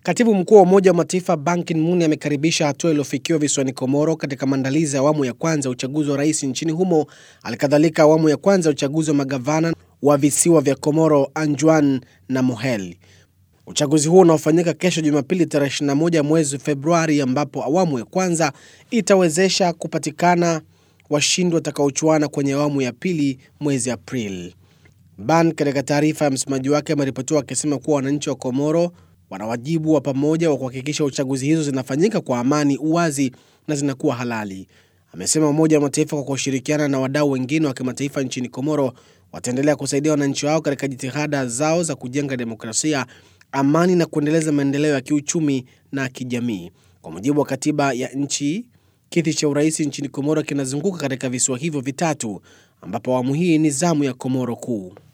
Katibu mkuu wa Umoja wa Mataifa Ban Ki-moon amekaribisha hatua iliyofikiwa visiwani Komoro katika maandalizi ya awamu ya kwanza ya uchaguzi wa rais nchini humo, halikadhalika awamu ya kwanza ya uchaguzi wa magavana wa visiwa vya Komoro, Anjuan na Mohel. Uchaguzi huo unaofanyika kesho Jumapili tarehe 21 mwezi Februari, ambapo awamu ya kwanza itawezesha kupatikana washindi watakaochuana kwenye awamu ya pili mwezi Aprili. Ban katika taarifa ya msemaji wake ameripotiwa akisema kuwa wananchi wa Komoro wana wajibu wa pamoja wa kuhakikisha uchaguzi hizo zinafanyika kwa amani, uwazi na zinakuwa halali. Amesema Umoja wa Mataifa kwa kushirikiana na wadau wengine wa kimataifa nchini Komoro wataendelea kusaidia wananchi wao katika jitihada zao za kujenga demokrasia, amani na kuendeleza maendeleo ya kiuchumi na kijamii. Kwa mujibu wa katiba ya nchi, kiti cha urais nchini Komoro kinazunguka katika visiwa hivyo vitatu, ambapo awamu hii ni zamu ya Komoro Kuu.